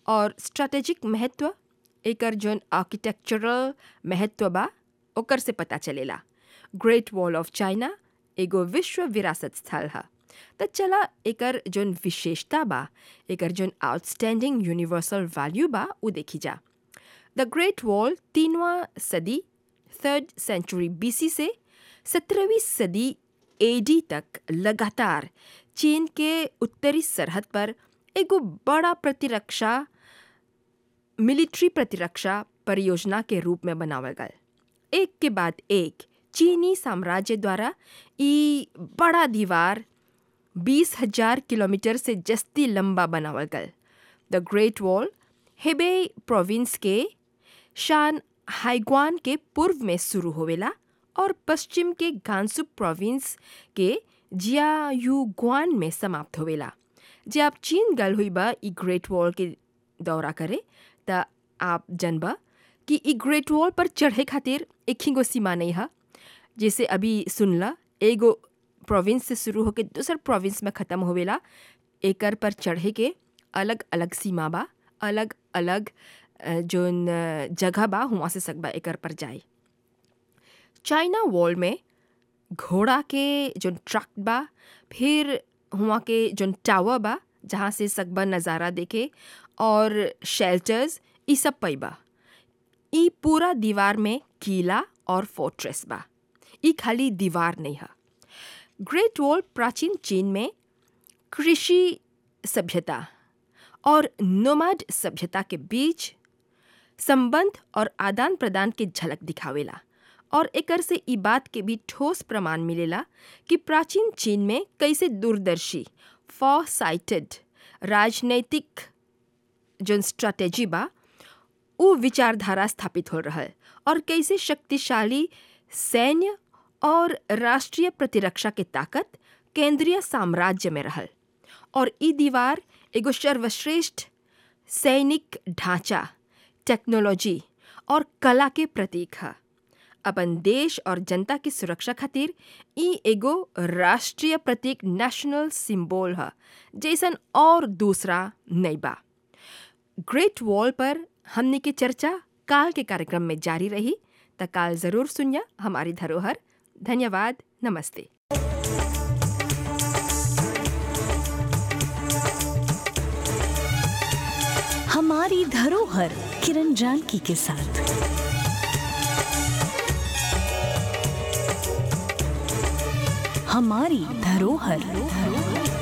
और स्ट्रेटेजिक महत्व एकर जौन आर्किटेक्चरल महत्व बा ओकर से पता चलेला ग्रेट वॉल ऑफ चाइना एगो विश्व विरासत स्थल है त चला एकर जौन विशेषता बा एकर जौन आउटस्टैंडिंग यूनिवर्सल वैल्यू बा उ देखी जा द ग्रेट वॉल तीनवा सदी थर्ड सेंचुरी बीसी से सत्रहवीं सदी एडी तक लगातार चीन के उत्तरी सरहद पर एगो बड़ा प्रतिरक्षा मिलिट्री प्रतिरक्षा परियोजना के रूप में बनावल गल एक के बाद एक चीनी साम्राज्य द्वारा ई बड़ा दीवार बीस हजार किलोमीटर से जस्ती लंबा बनावल गल the great wall Hebei province के शान हाइग्वान के पूर्व में शुरू होवेला और पश्चिम के गांसू प्रोविंस के जियायुग्वान में समाप्त होवेला जे आप चीन गल हुई बा ई ग्रेट वॉल के दौरा करे त आप जनबा कि ई ग्रेट वॉल पर चढ़े खातिर एक ही गो सीमा नहीं है जैसे अभी सुनला एगो प्रोविंस से शुरू होकर दूसर प्रोविंस में ख़त्म होवेला एकर पर चढ़े के अलग अलग सीमा बा अलग अलग जोन जगह बा हुआ से सकबा एकर पर जाए चाइना वॉल में घोड़ा के जोन ट्रक बा फिर हुआ के जोन टावर बा जहाँ से सकबा नज़ारा देखे और शेल्टर्स ई सब पैबा ई पूरा दीवार में किला और फोर्ट्रेस बा ई खाली दीवार नहीं है ग्रेट वॉल प्राचीन चीन में कृषि सभ्यता और नोमाड सभ्यता के बीच संबंध और आदान प्रदान के झलक दिखावेला और एकर से ई बात के भी ठोस प्रमाण मिलेला कि प्राचीन चीन में कैसे दूरदर्शी फॉर साइटेड राजनैतिक जोन स्ट्रैटेजी बा उ विचारधारा स्थापित हो रहा है और कैसे शक्तिशाली सैन्य और राष्ट्रीय प्रतिरक्षा के ताकत केंद्रीय साम्राज्य में रहल और ई दीवार एगो सर्वश्रेष्ठ सैनिक ढांचा टेक्नोलॉजी और कला के प्रतीक है अपन देश और जनता की सुरक्षा खातिर ई एगो राष्ट्रीय प्रतीक नेशनल सिंबल है जैसन और दूसरा नहीं बा ग्रेट वॉल पर हमने की चर्चा काल के कार्यक्रम में जारी रही त काल जरूर सुनिया हमारी धरोहर धन्यवाद नमस्ते हमारी धरोहर किरण जानकी के साथ हमारी धरोहर